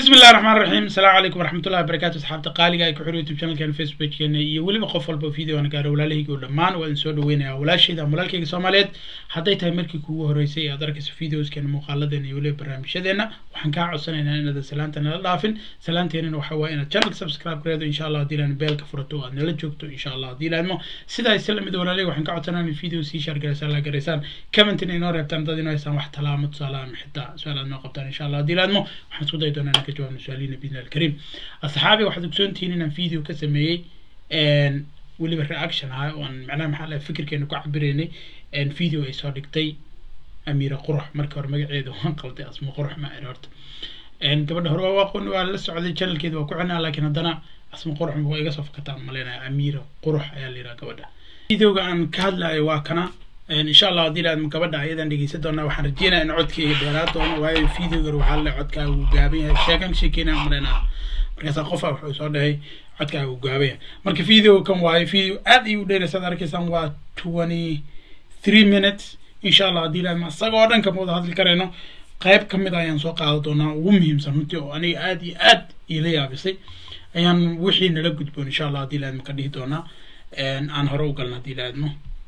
بسم الله الرحمن الرحيم السلام عليكم ورحمة الله وبركاته أصحابتي قالي ku xir youtube channelkan facebookkeena iyo weliba qof walba video aan gaaro walaalahayga oo dhammaan waa idin soo dhaweynaya walaashayda ama walaalkayga soomaaliyeed hadday tahay markii kugu horeysay aad arkayso videoskeena muuqaaladeena iyo weliba barnaamijyadeena waxaan kaa codsanaynaa inaadan salaanta nala dhaafin salaanteenana waxaa waaye inaad channelka subscribe gareedo insha allah haddii laan beelka furato oo aad nala joogto insha allah haddii laadmo sidaa isla mid walaalay waxaan ka codsanaa in video sii share garaysaan la garaysaan commentina inoo reebtaan dad inoo haysaan wax talaamo tusaale ama xitaa su-aal aad noo qabtaan insha allah haddii laadmo waxaan isku dayi doonaa inaan ka jawaabno su-aaliina biidni alkariim asxaabi waxaad ogsoontihiin inaan video ka sameeyey weliba reaction ah oo aan macnaha maxaa lahay fikirkeena ku cabiraynay video ay soo dhigtay amiira qurux marka hore magaceeda waan qalday asma qurux ma ahin horta gabadha hore waa aqoon waa la socday channelkeeda waa ku cinaa laakiin haddana asma qurux waa iga soo fakataan maleynaya amiira qurux ayaa la yidhaha gabadha videoga aan ka hadlayo waa kana insha allah haddii laadma gabadha ayadan dhegeysan doonaa waxaan rajeynaya in codkeyga dheeraa doono waayo videogan waxaa le codkaa uu gaaban yahay sheekan sheekeynaa maleynaa markaasaa qofa wuxuu soo dhahay codkaa uu gaaban yahay marka video kan waayo video aad ayuu u dheeraysaad arkaysaan waa twenty three minutes insha allah haddii laadma isagoo dhan kama wada hadli karayno qayb ka mid ayaan soo qaadan doonaa ugu muhiimsan runtii oo aniga aad iyo aad iila yaabisay ayaan wixii nala gudboon insha allah haddii laadma ka dhihi doonaa aan hore u galna haddii laadmo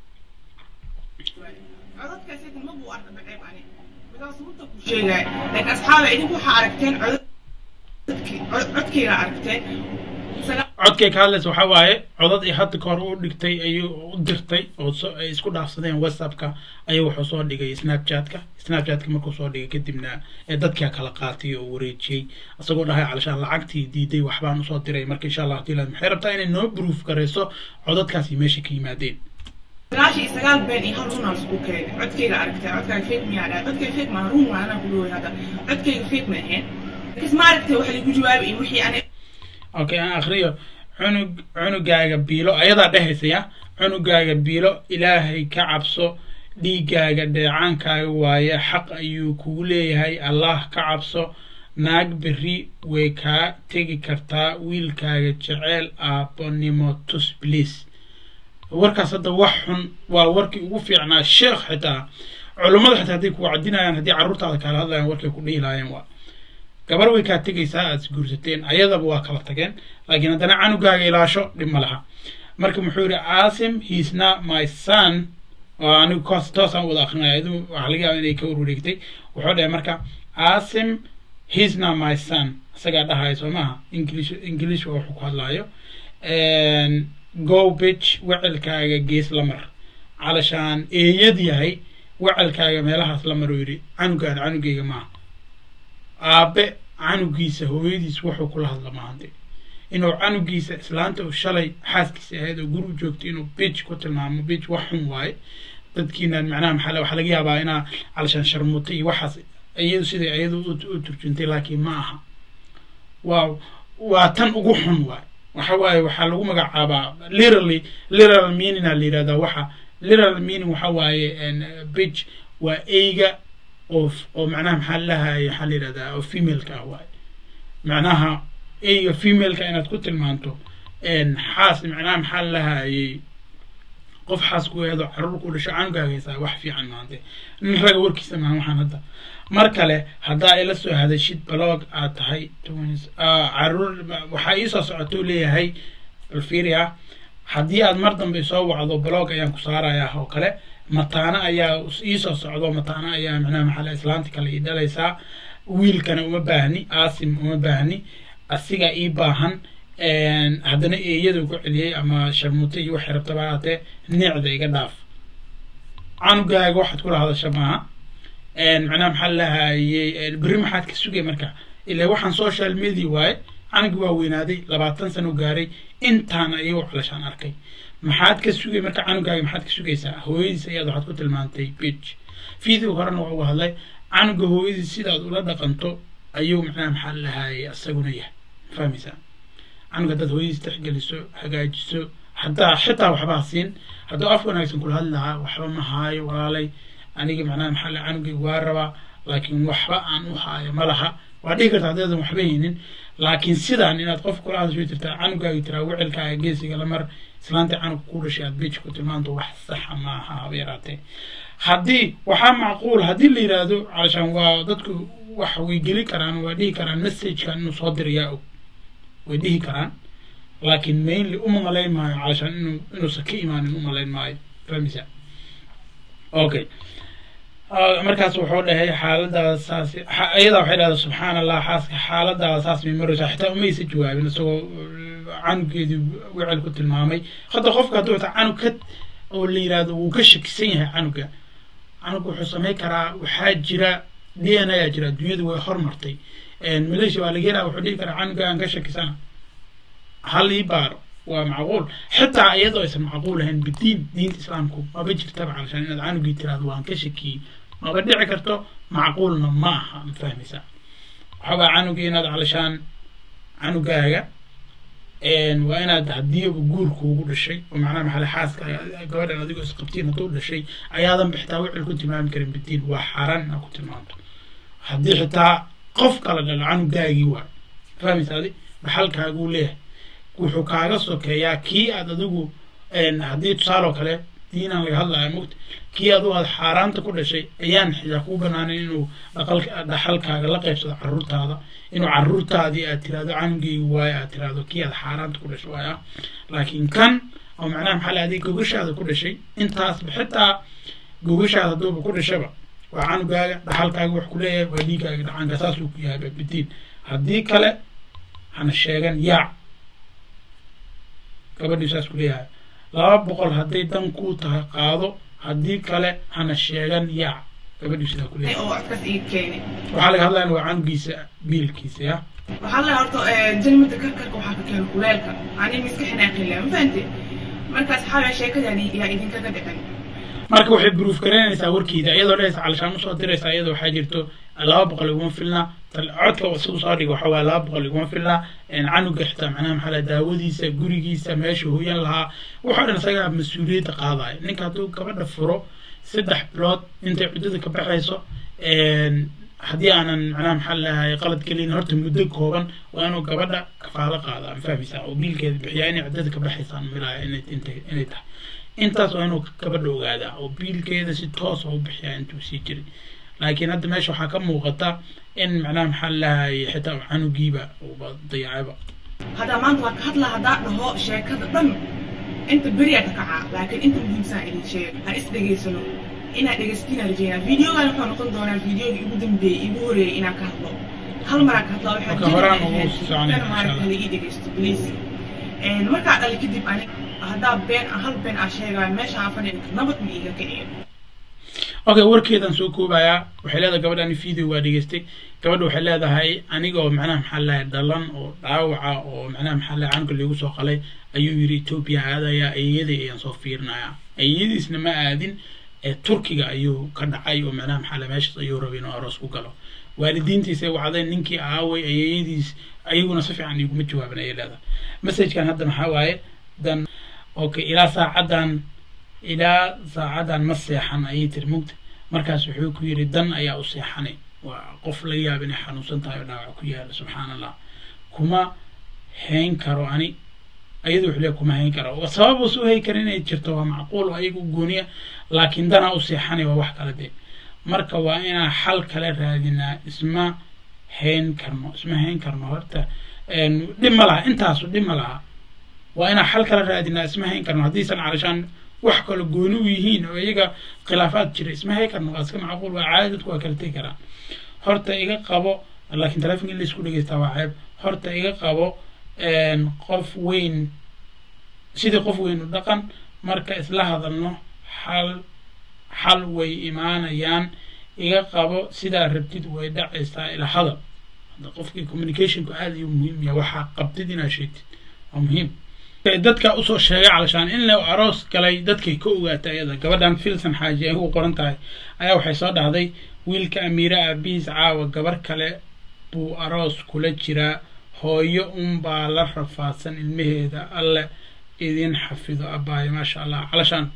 codadkaas idin ma buu arka baceeb ani because runta ku sheegay laakiin asxaaba idinku waxaa aragteen codadkii codkeyga aragteen codkay ka hadlaysa waxaa waaye codad ay hadda ka hor u dhigtay ayuu u dirtay oo ay isku dhaafsadeen whatsappka ayuu wuxuu soo dhigay snapchatka snapchatka markuu soo dhigay kadibna ee dadkaa kala qaatay oo wareejiyey isagoo dhahay calashaan lacagtii diiday waxbaan usoo diray marka insha allah hadii laad maxay rabtaa inay noo proof garayso codadkaasi meesha ka yimaadeen sagaashan iyo sagaal been iyo hal runaa isku keenay codkeyga aragtay codkaaga fake miyaa dhahay codkayga fake maa run waa anaa ku dhaway hadda codkayga fake ma ahayn lakiis ma aragtay waxa lagu jawaabay iyo wixii ani okay aan akriyo cunug cunugaaga biilo ayadaa dhehaysa cunugaaga biilo ilaahay ka cabso dhiigaaga dheecaankaaga waaye xaq ayuu kugu leeyahay allah ka cabso naag berri way kaa tegi kartaa wiilkaaga jeceel aabbonimo tus bliis warkaas hadda wax xun waa warkii ugu fiicnaa sheekh xitaa culummada xitaa hadday ku wacdinayaan haddii carruurtaada kala hadlayaan warkay ku dhihi lahaayeen waa gabar way kaa tegaysaa aad isguursateen ayadaba waa kala tageen laakiin haddana canugaaga ilaasho dhib ma laha marka muxuu yidhi asim heisna my son oo anigu koos toosaan wada akrinaya iyadu waxaa laga yaaba inay ka warwareegtay wuxuu dhahay marka asim heisna my son isagaa dhahaya soo maaha english english waa wuxuu ku hadlaayo go bitch wecilkaaga gees la mar calashaan eeyad yahay wecilkaaga meelahaas la mar uu yidhi canugaada canugeyga maaha aabe canugiisa hooyadiis wuxuu kula hadla maahante inuu canugiisa islaanta uu shalay xaaskiisa ahayd oo guri u joogtay inuu bitch ku tilmaamo bitch wax xun waaye dadkiinan macnaha maxaa waxaa laga yaabaa inaa calashaan sharmuuta iyo waxaas iyadu siday iyadu u turjuntay laakiin ma aha waa waa tan ugu xun waaye waxa waaye waxaa lagu magacaabaa literally literal meaning aa la yidhahdaa waxa literal meaning waxa waaye bitch waa eyga oo oo macnaha maxaa lahaye waxaa la yidhahdaa oo femaleka ah waaye macnaha eyga femaleka inaad ku tilmaanto xaas macnaha maxaa lahayey qof xaas ku eedo caruur ku dhasho canugaaga haysaa wax fiican maante nin raga warkiisa maaha waxaan hadda mar kale haddaa ila soo hadashid blog aad tahay caruur waxaa iisoo socotou leeyahay balfiria haddii aad mar dambe soo wacdo blog ayaan ku saarayaa oo kale mataana ayaa iisoo socdo mataana ayaa macnaha maxaa islaanta kale ii dhalaysaa wiilkana uma baahni asim uma baahni asiga ii baahan haddana eeyada ku celiyey ama sharmuuta iyo waxay rabtaba haatee neecda iga dhaaf canugaaga waxaad kula hadasha maaha macnaha maxaa lahayey berri maxaad ka sugay marka ilaa waxaan social media waaye canugii waa weynaaday labaatan sano gaaray intaan ayagu calashaan arkay maxaad ka sugay marka canugaaga maxaad ka sugaysaa hooyadiis ayaad waxaad ku tilmaantay bitch video horena waa uga hadlay canuga hooyadiis sidaad ula dhaqanto ayuu macnaha maxaa lahayey isaguna yahay fahmaysaa canuga haddaad hooyadiis tixgeliso hagaajiso haddaa xitaa waxbaa siin hadduu af wanaagsan kula hadli lahaa waxba ma haayo walaalay aniga macnaha maxaa la canugayga waa rabaa laakiin waxba aan u haayo ma laha waa dhihi karta haddaadan waxba haynin laakiin sidaan inaad qof kula hadasho jirtaa canugaaga tiraa wicilkaaga geesiga lamar islaanta canug ku dhashay aad bitch ku tilmaanto wax saxa maaha haba yaraatee haddii waxaa macquul haddii la yidhaahdo calashaan waa dadku wax way geli karaan waa dhihi karaan messagekan inuu soo dirayaa og way dhihi karaan laakiin mainly uma malayn maayo calashaan inuu inuusan ka imaanin u malayn maayo fahmisa okay markaas wuxuu dhahay xaaladaada saas iyadaa waxay dhahdaa subxaan allah xaaska xaaladaada saas may maraysaa xitaa umaysa jawaabin isagoo canugeedii wicel ku tilmaamay hadda qofka hadduu xitaa canug ka oo la yidhaahdo wuu ka shakisan yahay canuga canuga wuxuu samayn karaa waxaa jira d n a jira dunyadu way hormartay malaysia waa laga helaa wuxuu dhihi karaa canuga aan ka shakisana hal ii baaro waa macquul xitaa iyadoo aysan macquul ahayn bidiin diinta islaamku maba jirtaba calashaan inaad canugii tiraahdo waan ka shakiyey maba dhici karto macquulna ma aha ma fahmaysaa waxabaa canugii inaad calashaan canugaaga waa inaad haddii guurku ugu dhashay oo macnaha maxale xaaska gabadhan adigoo isqabtiin hadduu dhashay ayaadan xitaa wicil ku tilmaami karin bidiin waa xaaraan inaad ku tilmaamto haddii xitaa qof kala dhalo canugaagii waay fahmaysaa adi dhaxalkaaguu leeyahay wuxuu kaaga sokeeyaa kii aad adigu haddii tusaaloo kale diinaan laga hadlaya mogta kii adigu aad xaaraanta ku dhashay ayaan xitaa kuu banaanin inuu dhaxalkaaga la qaybsado caruurtaada inuu caruurtaadii aad tiraahdo canugeygi waayo aad tiraahdo kii aad xaaraanta ku dhashay waaya laakiin kan oo macnaha maxaa la adig gogashaada ku dhashay intaasba xitaa gogashaada hadduuba ku dhashaba waa canugaaga dhaxalkaaga wax ku leeyahay waa dhiigaaga dhacaanka saasuu ku yahay bidiin haddii kale hana sheegan yaac gabadhii saas ku leeyahay laba boqol hadday dan kuu tahay qaado haddii kale hana sheegan yaac gabadhii sidaa ku leeyahay oo codkaas ii keenay waxaa laga hadlaya waa canugiisa biilkiisa ya waxaa la horta jalmada karkarka waxaa ka keena kuleelka ani miska xinaaqila ma fahante markaas xaala sheekadani yaa idinkaga dhicin marka waxay proof garaynaysaa warkiida iyadoo dhehaysa calashaan usoo diraysaa iyadoo waxaa jirto laba boqol iguma filna codka siduu soo dhigo waxa waaye laba boqol iguma filna canuga xitaa macnaha maxaa la daawadiisa gurigiisa meesha hooyan lahaa waxoo dhan isagaa mas-uuliyadda qaadaya ninka hadduu gabadha furo saddex bilood intay cuddada ka baxayso haddii aanan macnaha maxaa lahay qalad gelin horta muddo kooban waa inuu gabadha kafaalo qaada ma fahmaysaa oo biilkeeda bixiyaa inay cuddada ka baxaysaan milaya inay inay tahay intaas waa inuu gabadha ogaadaa oo biilkeeda si toosa u bixiyaa intuu sii jiray laakiin hadda meesha waxaa ka muuqata in macnaha maxaa lahay xitaa canugiiba uba dayacayba haddaa maanta waa ka hadlaa haddaa dhaho sheekada dhan inta beriyaa ka kacaa laakiin inta muhiimsan idin sheega ha is dhegaysano inaad dhegaysatiin rajeynaa videogan wuxuu noqon doonaa videogii ugu dambeeyey igu horeeyey inaan ka hadlo hal maraa ka hadlaa waxaa Marka horaan ugu soconaya, insha maaragta Allah. hala ii dhegaysto please markaa dhali kadib ani haddaa been hal been aa sheegaayo meesha aan fadhiya nabad ma iiga kiciyo okay warkeedan soo koobayaa waxay leedahay gabadhani video waa dhegeystay gabadha waxay leedahay anigoo macnaha maxaa lahay dhalan oo dhaawaca oo macnaha maxaa lahay canuga lagu soo qalay ayuu yidhi etoobiya aadaya eeyaday ayaan soo fiirinayaa eeyadiisna ma aadin ee turkiga ayuu ka dhacay oo macnaha maxaa lahay meeshaas ayuu rabay inuu aroos ku galo waalidiintiisay wacdeen ninkii aaway eeyadiis ayaguna si fiican iguma jawaaban ayay leedahay messagekan hadda maxaa waaye dan okay ilaa saacadan ilaa saacadan ma seexan ayay tiri mugta markaas wuxuu ku yidhi dan ayaa u seexanay waa qof laga yaaba inay xanuunsan tahay oo dhaawac ku yaala subxaan allah kuma hayn karo ani ayadu wuxuu leeyahay kuma hayn karo sabab uusa u hayn karin inay jirto waa macquul oo ayagu gooniya laakiin danaa u seexanay waa wax kala dee marka waa inaan xal kale raadinaa isma hayn karno isma hayn karno horta een, dhib ma laha intaasu dhib ma laha waa inaan xal kala raadinaa isma hayn karno haddiisan calashaan wax kale gooni u yihiin oo iyaga khilaafaad jira isma hayn karno waa iska macquul waa caadi dadku waa kala tegi karaan horta iga qabo laakiin telefonka in laisku dhegeystaa waa ceeb horta iga qabo een, qof weyn sidii qof weyn u dhaqan marka isla hadalno xal xal way imaanayaan iga qabo sidaa rabtid way dhacaysaa ila hadal hadda qofkii communicationku aad ayuu muhiim yahay waxaa qabtid inaad sheegtid waa muhiim dadka usoo sheegay calashaan in la aroos galay dadkay ka ogaatay ayada gabadhan filson xaaji ay ugu qoran tahay ayaa waxay soo dhahday wiilka amiire aabihiis caawa gabar kale buu aroos kula jiraa hooyo unbaa la rafaadsan ilmaheeda alle idin xafido abaayo maasha allah calashaan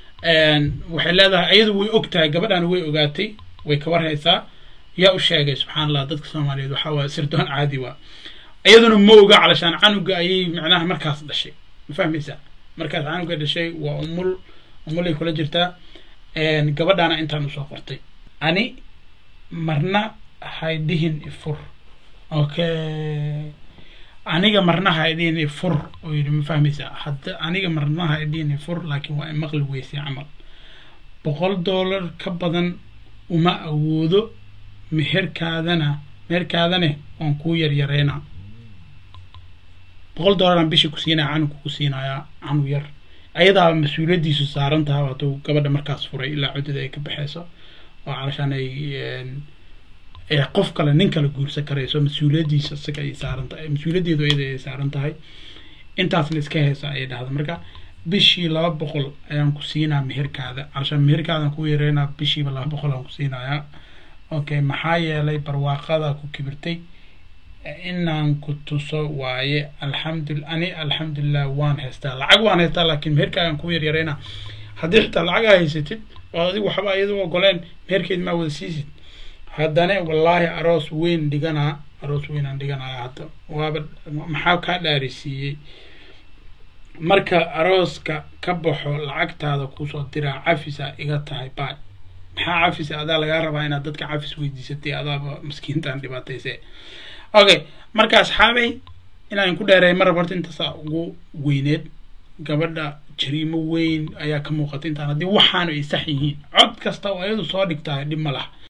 waxay leedahay iyadu way og tahay gabadhan way ogaatay way ka warhaysaa yaa u sheegay subxaan allah dadka soomaaliyeed waxaa waa sirdoon caadi waa iyaduna ma oga calashaan canuga ayay macnaha markaas dhashay ma fahmaysaa markaas canuga dhashay waa umul umulay kula jirtaa gabadhaana intaan usoo qortay ani marna haydhihin ifur okay aniga marna haydhihin ifur oo yidhi ma fahmaysaa hadda aniga marna haydhihin ifur laakiin waa imaqli weysay camal boqol dollar ka badan uma awoodo meherkaadana meherkaadane waan kuu yaryareynaa boqol dollaraan bishii ku siinaya canug ku siinayaa canug yar ayadaa mas-uuliyaddiisu saaran tahay hadduu gabadha markaas furay ilaa cuddada ay ka baxeyso oo calashaan ay ee qof kale nin kale guursan karayso mas-uuliyaddiisa isaga ay saaran tahay mas-uuliyaddeedu iyada ay saaran tahay intaasna iska heysa ayay dhahda marka bishii laba boqol ayaan ku siinaa meherkaada calashaan meherkaadaan ku yareynaa bishiiba laba boqol aan ku siinayaa okay maxaa yeelay barwaaqada ku kibirtay inaan ku tuso waaye alxamdul ani alxamdulilah waan haystaa lacag waan haystaa laakiin meherkaagaan ku yaryareynaa haddii xitaa lacag aa haysatid oo adigu waxba iyadu ogoleen meherkeed maa wada siisid haddana wallaahi aroos weyn dhiganaa aroos weyn aan dhiganaya hadda waaba maxaa kaa dhaarisiiyey marka arooska ka baxo lacagtaada kusoo diraa cafisa iga tahay baay maxaa cafisa adaa lagaa rabaa inaad dadka cafis weydiisatay adaaba maskiintaan dhibaatayse okay marka asxaabay inaan ku dheereey mar horta intaasaa ugu weyneed gabadha jariimo weyn ayaa ka muuqata intaan haddii waxaanu ay sax yihiin cod kasta oo iyadu soo dhigtahay dhib ma laha